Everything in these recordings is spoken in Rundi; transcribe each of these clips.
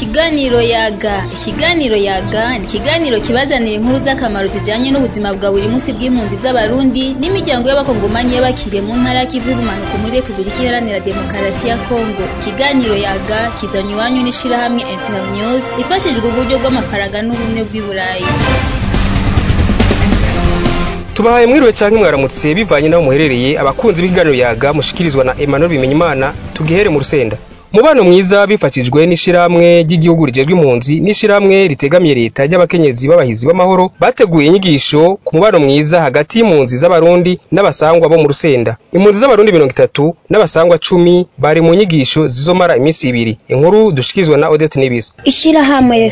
Ikiganiro yaga ikiganiro yaga ni ikiganiro kibazanira inkuru z'akamaro zijanye n'ubuzima bwa buri munsi bw'impunzi z'abarundi n'imiryango y'abakongomanyi y'abakiriye mu ntara y'ikivu y'ubumanuko muri Republika Iharanira Demokarasi ya Kongo ikiganiro yaga kizanywe iwanyu n'ishirahamwe Internews ifashijwe uburyo bw'amafaranga n'ubumwe bw'i Burayi tubahaye mwiriwe canke mwaramutse bivanye n'aho muherereye abakunzi b'ikiganiro yaga mushikirizwa na Emmanuel Bimenyimana tugihere mu rusenda mubano mwiza bifashijwe n'ishirahamwe ry'igihugu rijejwe impunzi n'ishirahamwe ritegamiye leta ry'abakenyezi b'abahizi b'amahoro bateguye inyigisho ku mubano mwiza hagati y'impunzi z'abarundi n'abasangwa bo mu rusenda impunzi z'abarundi mirongo itatu n'abasangwa cumi bari mu nyigisho zizomara iminsi ibiri inkuru dushikirizwa na Odette Nibiza Ishirahamwe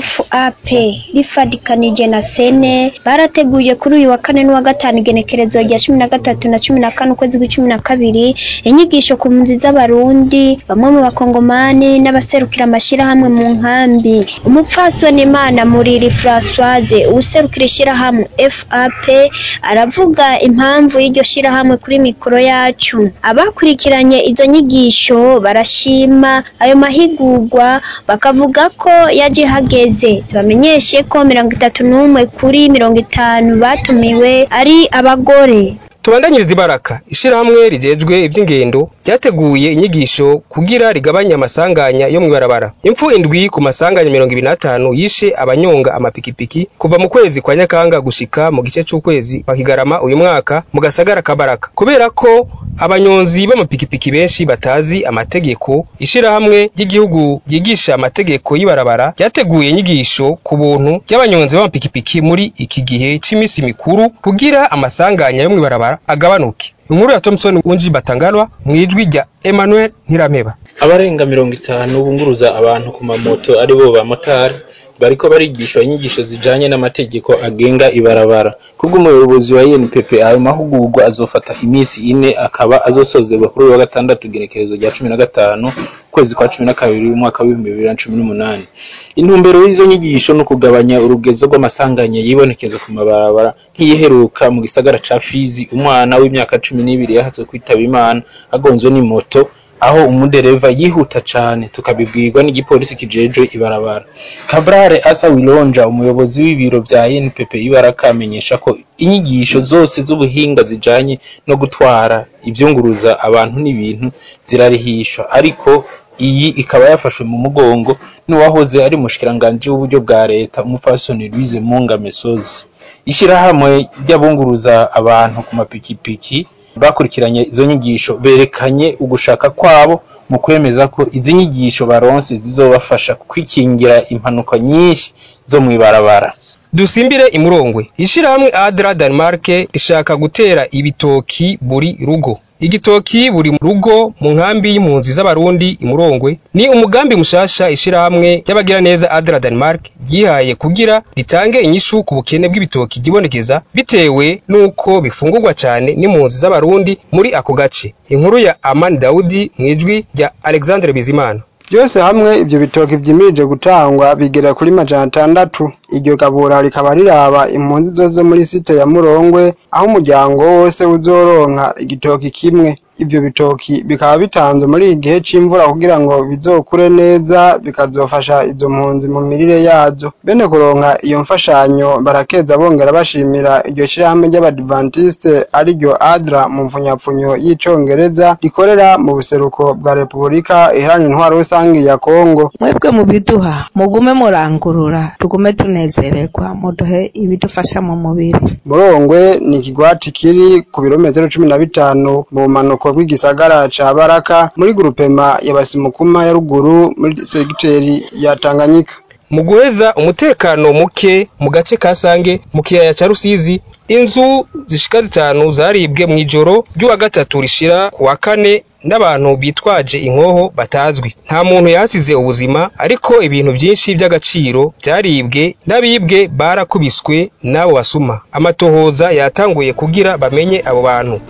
FAP rifadikanije na Sene barateguye kuri uyu wa kane n'uwa gatanu igenekerezo rya cumi na gatatu na cumi na kane ukwezi kw'icumi na kabiri inyigisho ku mpunzi z'abarundi bamwe mu bakongomani n'abaserukira amashirahamwe mu nkambi umupfasoni Imana Muriri Françoise uwuserukira ishirahamwe FAP aravuga impamvu y'iryo shirahamwe kuri mikoro yacu abakurikiranye izo nyigisho barashima ayo mahigurwa bakavuga ko yaje hageze tubamenyeshe ko mirongo itatu n'umwe kuri mirongo itanu batumiwe ari abagore tubandanyiriza ibaraka ishirahamwe rijejwe ivy'ingendo ryateguye inyigisho kugira rigabanye amasanganya yo mw'ibarabara impfu indwi ku masanganya mirongo ibiri n'atanu yishe abanyonga amapikipiki kuva mu kwezi kwa nyakanga gushika mu gice c'ukwezi kwa kigarama uyu mwaka mu gasagara ka baraka kubera ko abanyonzi b'amapikipiki benshi batazi amategeko ishirahamwe ry'igihugu ryigisha amategeko y'ibarabara ryateguye inyigisho ku buntu ry'abanyonzi b'amapikipiki muri iki gihe c'imisi mikuru kugira amasanganya yo mw'ibarabara agabanuke inkuru ya Thompson Unji Batangalwa mwijwi rya Emmanuel Ntirameba abarenga mirongo itanu bunguruza abantu ku mamoto ari bo bamotari bariko barigishwa inyigisho zijanye n'amategeko agenga ibarabara kubw'umuyobozi wa INPP ayo mahugurwa azofata imisi ine akaba azosozerwa kuri uyu wa gatandatu igenekerezo rya cumi na gatanu ukwezi kwa cumi na kabiri umwaka w'ibihumbi bibiri na cumi n'umunani intumbero y'izo nyigisho ni ukugabanya urugezo rw'amasanganya yibonekeza ku mabarabara nk'iyiheruka mu gisagara ca Fizi umwana w'imyaka cumi n'ibiri yahatswe kwitaba Imana agonzwe n'imoto aho umudereva yihuta cane tukabibwirwa n'igipolisi kijejwe ibarabara Cabrare Asa Wilonja umuyobozi w'ibiro vya NPP ibaraka amenyesha ko inyigisho zose z'ubuhinga zijanye no gutwara ivyunguruza abantu n'ibintu zirarihishwa ariko iyi ikaba yafashwe mu mugongo n'uwahoze ari umushikiranganji w'uburyo bwa leta umupfasoni Louise Munga Mesozi ishirahamwe ry'abunguruza abantu ku mapikipiki bakurikiranye izo nyigisho berekanye ugushaka kwabo mu kwemeza ko izi nyigisho baronse zizobafasha kwikingira impanuka nyinshi zo mw'ibarabara dusimbire imurongwe ishirahamwe Adra Denmark rishaka gutera ibitoki buri rugo igitoki buri rugo mu nkambi y'impunzi z'abarundi imurongwe ni umugambi mushasha ishirahamwe y'abagira neza Adra Denmark ryihaye kugira ritange inyishu ku bukene bw'ibitoki gibonekeza bitewe nuko bifungurwa cane n'impunzi z'abarundi muri ako gace inkuru ya Amani Daudi mwijwi rya Alexandre Bizimana byose hamwe ibyo bitoki vyimirije gutangwa bigera kuri majana atandatu iryo gabura rikaba riraba impunzi zose muri site ya Murongwe aho umuryango wose uzoronka igitoki kimwe ibyo bitoki bikaba bitanze muri iki gihe c'imvura kugira ngo bizokure neza bikazofasha izo mpunzi mu mirire yazo bene kuronka iyo mfashanyo barakeza bongera bashimira iryo shirahamwe ry'abadventiste ariryo adra mu mfunyapfunyo y'icongereza rikorera mu buseruko bwa repubulika iharanira intwaro rusange ya kongo mwebwe mu biduha mugume murangurura tugume tunezererwa muduhe ibidufasha mu mubiri murongwe ni ikigwati kiri ku birometero cumi na bitanu mu bumanuko bw'igisagara ca baraka muri grupema ya basimukuma ya ruguru muri segiteri ya tanganyika mu guheza umutekano muke mu gace ka Sange mu kiyaya ca Rusizi inzu zishika zitanu zaribwe mu ijoro ry'uwa gatatu rishira ku wa kane n'abantu bitwaje inkoho batazwi nta muntu yasize ubuzima ariko ibintu byinshi by'agaciro byaribwe n'abibwe barakubiswe n'abo basuma amatohoza yatanguye kugira bamenye abo bantu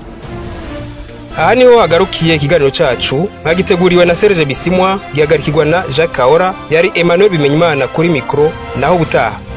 aha niho hagarukiye ikiganiro cacu mwagiteguriwe na Serge Bisimwa gihagarikirwa na Jacques Kaora yari Emmanuel Bimenyimana kuri mikro naho butaha